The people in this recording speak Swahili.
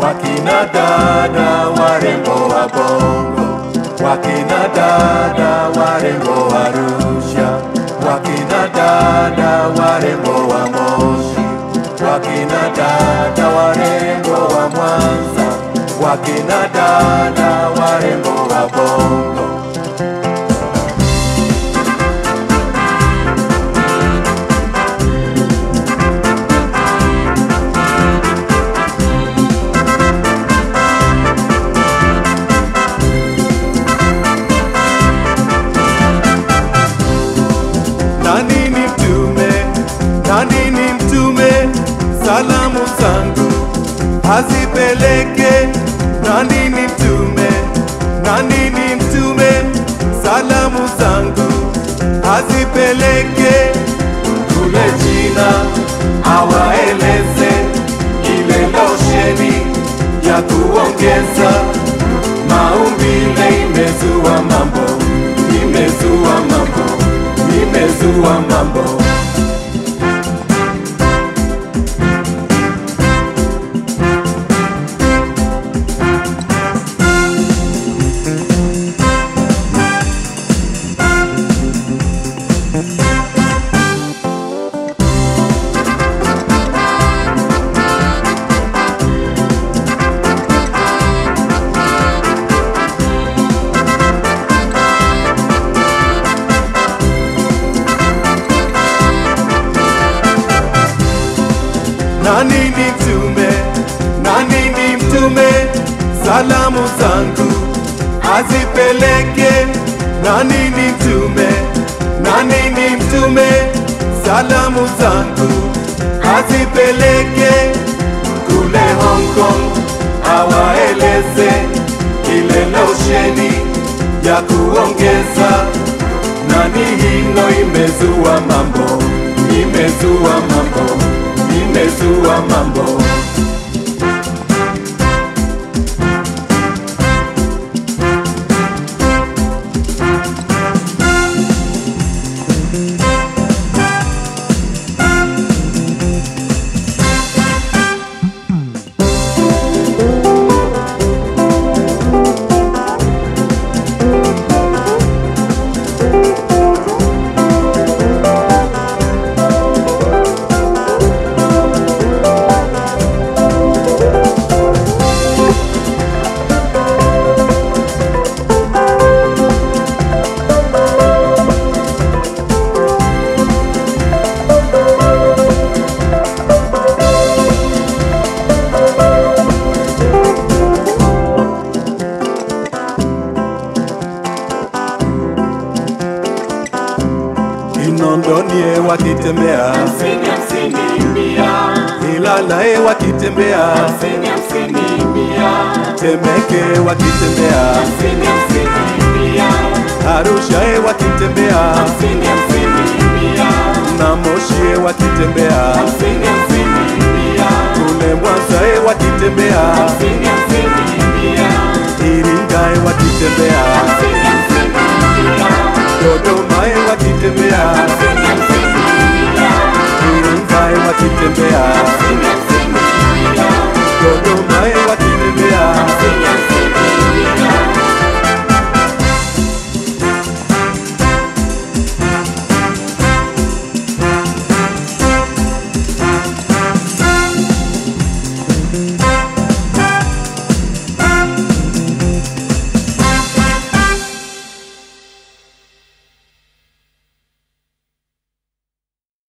wakina dada warembo wa Bongo, wakina dada warembo wa Arusha, wakina dada warembo wa Moshi, wakina dada warembo wa Mwanza, wakina dada warembo wa Bongo. Nani ni mtume, nani ni mtume, salamu zangu azipeleke. Nani ni mtume, nani ni mtume, salamu zangu azipeleke kule China, awaeleze ile losheni ya kuongeza maumbile imezua mambo, imezua mambo, imezua mambo. Nani ni mtume, nani ni mtume, salamu zangu azipeleke. Nani ni mtume, nani ni mtume, salamu zangu azipeleke kule Hong Kong, awaeleze ile losheni ya kuongeza. Nani hino imezua mambo, imezua mambo, imezua mambo. Kinondoni wakitembea, hamsini hamsini mia Ilala wakitembea, hamsini hamsini mia Temeke wakitembea, hamsini hamsini mia Arusha wakitembea, hamsini hamsini mia na Moshi wakitembea, hamsini hamsini